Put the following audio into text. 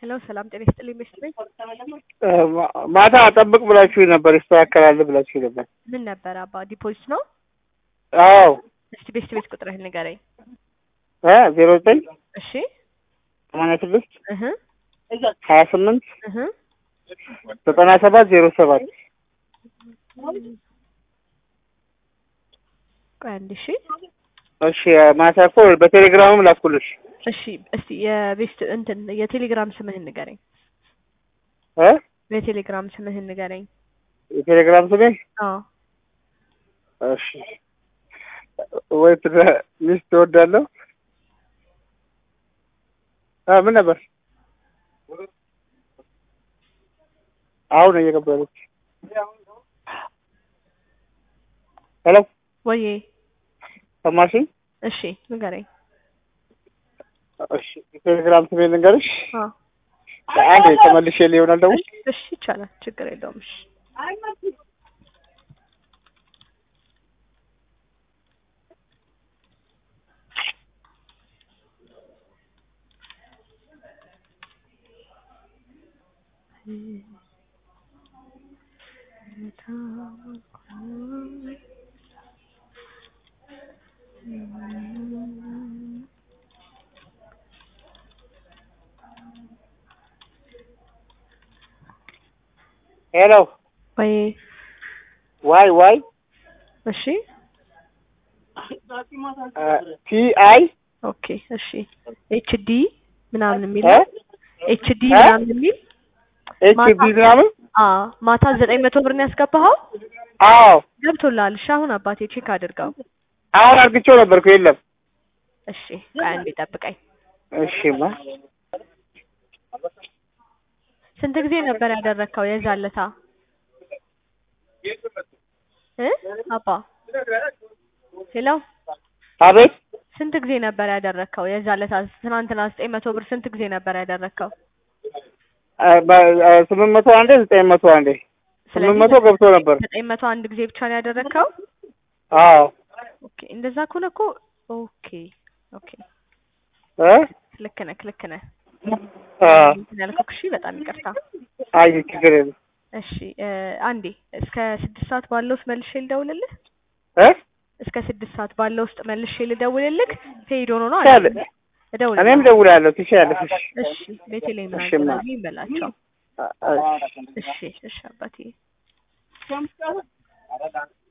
ሄሎ ሰላም ጤና ይስጥልኝ ቤስት ቤት ማታ ጠብቅ ብላችሁ ነበር፣ ይስተካከላል ብላችሁ ነበር። ምን ነበር አባ ዲፖዚት ነው? አዎ እስቲ ቤስት ቤት ቁጥርህን ንገረኝ። እ ዜሮ ዘጠኝ እሺ ሰማንያ ስድስት እህ ሀያ ስምንት እህ ዘጠና ሰባት ዜሮ ሰባት ቆይ አንድ እሺ እሺ ማታ እኮ በቴሌግራምም ላኩልሽ እሺ እስቲ የቤስት እንትን የቴሌግራም ስምህን ንገረኝ። እ የቴሌግራም ስምህን ንገረኝ። የቴሌግራም ስሜ አዎ እሺ ወይ ትዳ- ሚስት እወዳለሁ እ ምን ነበር አሁን እየገባለች ሄሎ ወዬ ሰማሽኝ እሺ ንገረኝ። እሺ የቴሌግራም ስሜ ልንገርሽ አዎ አንድ ተመልሼ ሊሆናል ደግሞ እሺ እሺ ይቻላል፣ ችግር የለውም። እሺ ሄሎ ወይ ዋይ ዋይ እሺ ቲ አይ ኦኬ እሺ ኤች ዲ ምናምን የሚል እ ኤች ዲ እ? ምናምን የሚል ኤች ቢ ምናምን አ ማታ ዘጠኝ መቶ ብር ነው ያስገባኸው? አዎ ገብቶልሃል። እሺ አሁን አባቴ ቼክ አድርገው። አሁን አርግቼው ነበርኩ የለም እሺ ቆይ አንዴ ጠብቀኝ። እሺማ ስንት ጊዜ ነበር ያደረግከው የዛለታ እ አባ ሄሎ አቤት ስንት ጊዜ ነበር ያደረግከው የዛለታ ትናንትና ዘጠኝ መቶ ብር ስንት ጊዜ ነበር ያደረግከው? አ፣ በ- አ፣ ስምንት መቶ አንዴ ዘጠኝ መቶ አንዴ ስምንት መቶ ገብቶ ነበር ዘጠኝ መቶ አንድ ጊዜ ብቻ ነው ያደረግከው? አዎ ኦኬ እንደዛ ከሆነ እኮ ኦኬ ኦኬ እ ልክ ነህ ልክ ነህ አ፣ እንትን ያልኩህ እሺ በጣም ይቅርታ አይ ችግር የለም እሺ እ፣ አንዴ እስከ ስድስት ሰዓት ባለው ውስጥ መልሼ ልደውልልህ እ እስከ ስድስት ሰዓት ባለው ውስጥ መልሼ ልደውልልህ ሄዶ ነው ነው ትችያለሽ አይደል እደውልልህ እኔም ደውላለሁ ትችያለሽ እሺ እሺ ቤቴሌም እሺ፣ ናገናኝ ማ- ይበላቸው አ፣ እሺ እሺ እሺ አባቴ